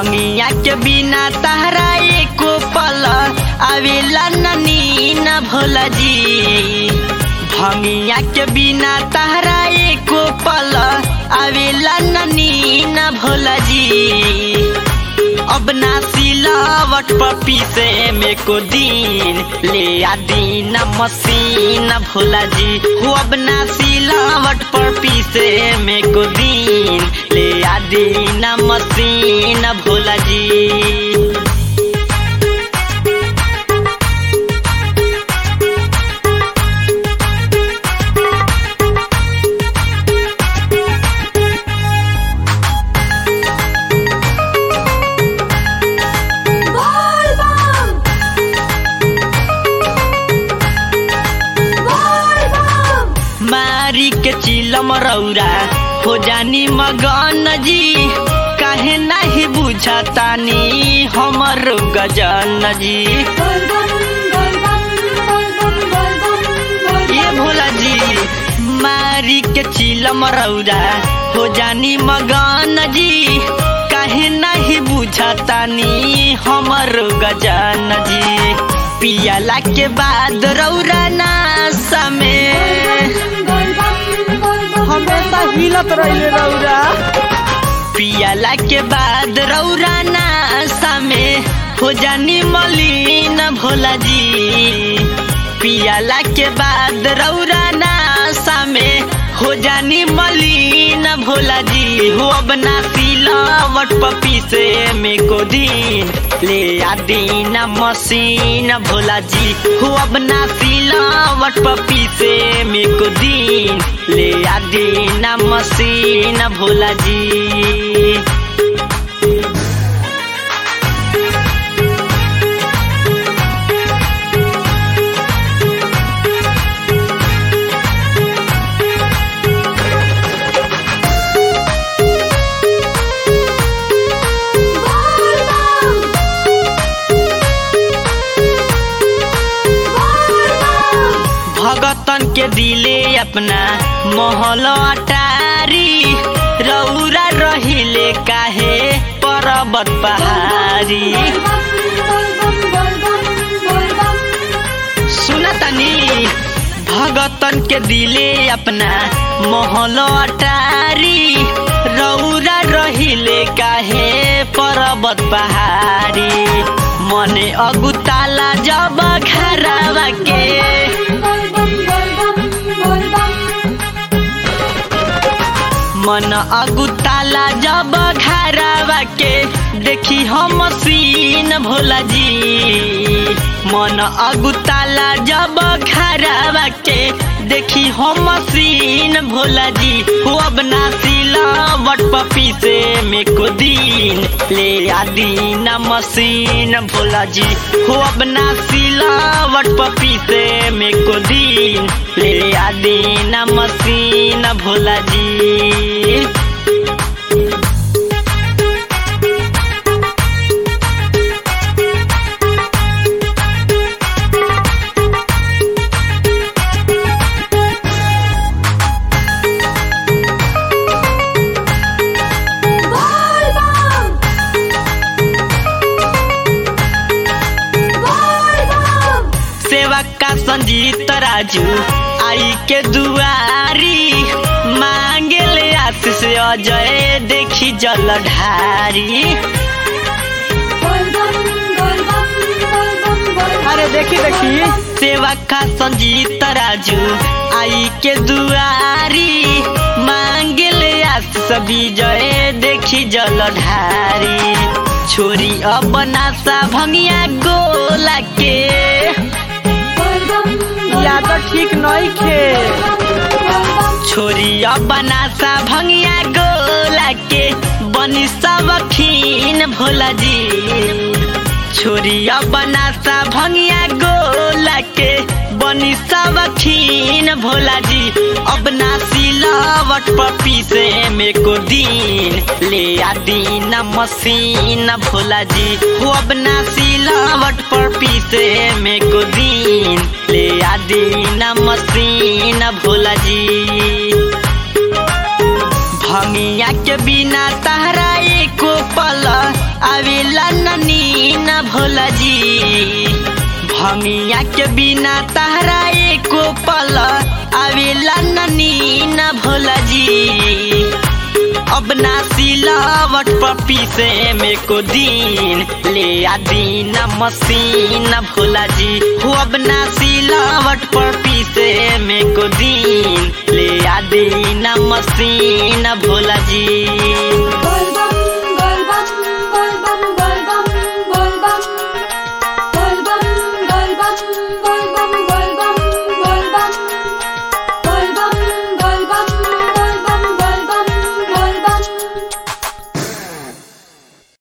भंगिया के बिना तहरा एको पल आवेला ननी न भोला जी भंगिया के बिना तहरा एको पल आवेला ननी न भोला जी अब ना सिलावट पर पीसे में को दिन ले आ दीन मसीन भोला जी हो अब ना सिलावट पर पीसे में को दिन ले आ दीन मसीन भोला जी मारी के चिलम रौरा हो जानी मगन जी काहे नहीं बुझतानी हमर गजन जी ये भोला जी मारी के चिलम रौरा हो जानी मगन जी काहे नहीं बुझतानी हमर गजन जी पियाला के बाद रौरा नासा में हमेशा हिलत रहिले रौरा पियाला के बाद रौरा नासा में हो जानी मलिन भोला जी पियाला के बाद रौरा नासा में हो जानी मलिन भोला जी हो अब ना सिलावट पपी से में को दिन ले आ दीन मसीन भोला जी हो अब ना सिलावट पपी से में को दिन ले आ दीन मसीन भोला जी भगतन के दिले अपना महल अटारी रौरा रहिले काहे पर्वत पहाड़ी सुनतनी भगतन के दिले अपना महल अटारी रौरा रहिले काहे पर्वत पहाड़ी मने अगुताला जब घरवा के मन अगुताला जब घरवा के देखी हम सीन भोला जी मन अगुताला जब घरवा के देखी हम सीन भोला जी हो अब ना सिलावट पपी से में को दिन ले आ दीन मसीन भोला जी हो अब ना सिलावट पपी से में को दिन ले आ दीन मसीन भोला जी सेवा का संजीत राजू आई के दुआरी मांगे ले आशीष अजय देखी जल ढारी अरे देखी देखी सेवा का संजीत राजू आई के दुआरी मांगे ले आशीष विजय देखी जल ढारी छोरी अब नासा भंगिया गोला के याद ठीक नहीं खे छोरिया बनासा भंगिया गोला के बनी सबखीन भोला जी छोरिया बनासा भंगिया गोला के बनी सबखीन भोला जी अब ना सिलावट पपी से में को दिन ले आ दीन मसीन भोला जी हो अब ना सिलावट पर पीसे में को दिन ले आ दीन मसीन भोला जी भंगिया के बिना तहरा एको पल भंगिया के बिना तहरा एको पल आवेला ननी न भोला जी अब ना सिलावट पपी से में को दिन ले आ दीन मसीन भोला जी हो अब ना सिलावट पपी से में को दिन ले आ दीन मसीन भोला जी